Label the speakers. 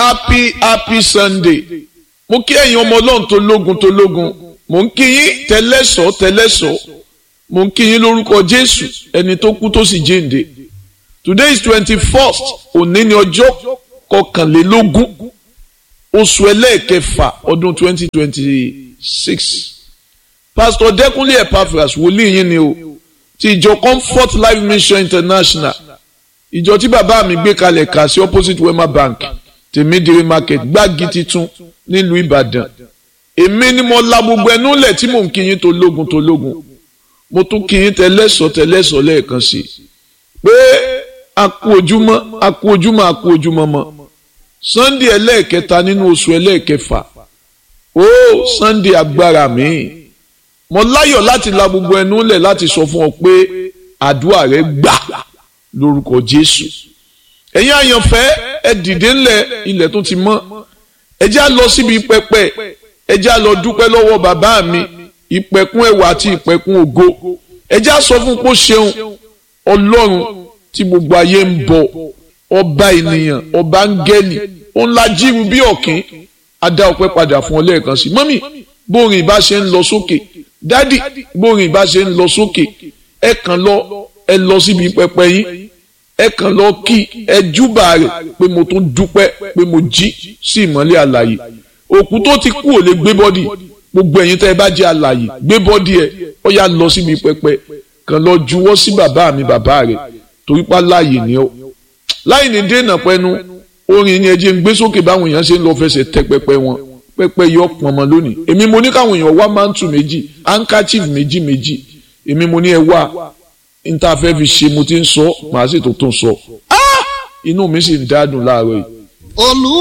Speaker 1: happy happy sunday mo kí ẹ̀yin ọmọ ọlọ́run tó lógun tó lógun mo ń kí yín tẹ́lẹ̀sọ́ tẹ́lẹ̀sọ́ mo ń kí yín lórúkọ jésù ẹni tó kú tó sì jíǹde today is twenty first òní ni ọjọ́ kọkànlélógún oṣù ẹlẹ́ẹ̀kẹfà ọdún twenty twenty six pastor dẹ́kunlé epaphras wòlíì yín ni o ti ìjọ comfort life mission international ìjọ tí bàbá mi gbé kalẹ̀ kà sí opposite wema bank tèmídìrí market gbági titun nílùú ìbàdàn èmi ni mo la gbogbo ẹnu lẹ̀ tí mò ń kí yín tó lógun tó lógun mo tún kí yín tẹlẹ́sọ̀ tẹlẹ́sọ̀ lẹ́ẹ̀kan sí i pé a kú ojúmọ́ a kú ojúmọ́ a kú ojúmọ́ mọ́ sunday ẹlẹ́ẹ̀kẹta nínú oṣù ẹlẹ́ẹ̀kẹfà ó sunday agbára mi mo láyọ̀ láti la gbogbo ẹnu lẹ̀ láti sọ fún ọ pé àdúrà rẹ gbà lórúkọ jésù ẹ̀yin àyànfẹ́ ẹ dìde ńlẹ̀ ilẹ̀ tó ti mọ́ ẹ já lọ síbi pẹpẹ ẹ já lọ dúpẹ́ lọ́wọ́ bàbá mi ìpẹ̀kun ẹwà àti ìpẹ̀kun ògo ẹ já sọ fún pé ó ṣeun ọlọ́run tí gbogbo ayé ń bọ ọba ènìyàn ọba áńgẹ́lì ó ń la jíru bí ọ̀kín adá ọpẹ́ padà fún ọ lẹ́ẹ̀kan sí mọ́mì bórin ìbá ṣe ń lọ sókè dádì bórin ìbá ṣe ń lọ sókè ẹ kàn lọ ẹ lọ síbi pẹpẹ yín ẹ kàn lọ kí ẹ júbà rẹ̀ pé mo tún dúpẹ́ pé mo jí sí ìmọ́lẹ̀ àlàyé òkú tó ti kú ò lè gbé bọ́dì gbogbo ẹ̀yin tẹ́ ẹ bá jẹ́ àlàyé gbé bọ́dì ẹ̀ ó yá lọ síbi pẹpẹ kàn lọ juwọ́ sí bàbá mi bàbá rẹ̀ torí pa láàyè ni ó láì ní dènà pẹ́nu orin yẹn jẹ́ ń gbé sókè báwọn èèyàn ṣe ń lọ fẹsẹ̀ tẹ pẹpẹ wọn pẹpẹ yọ pọnmọ lónìí èmi mo ní káwọn èèyàn wá mántù méjì handkerchief méjì méjì èmi mo ní ẹ wá níta fẹ́ fi ṣe mo ti ń sọ màá sì tó tó sọ inú mi sì ń dádùn láàárọ̀ yìí.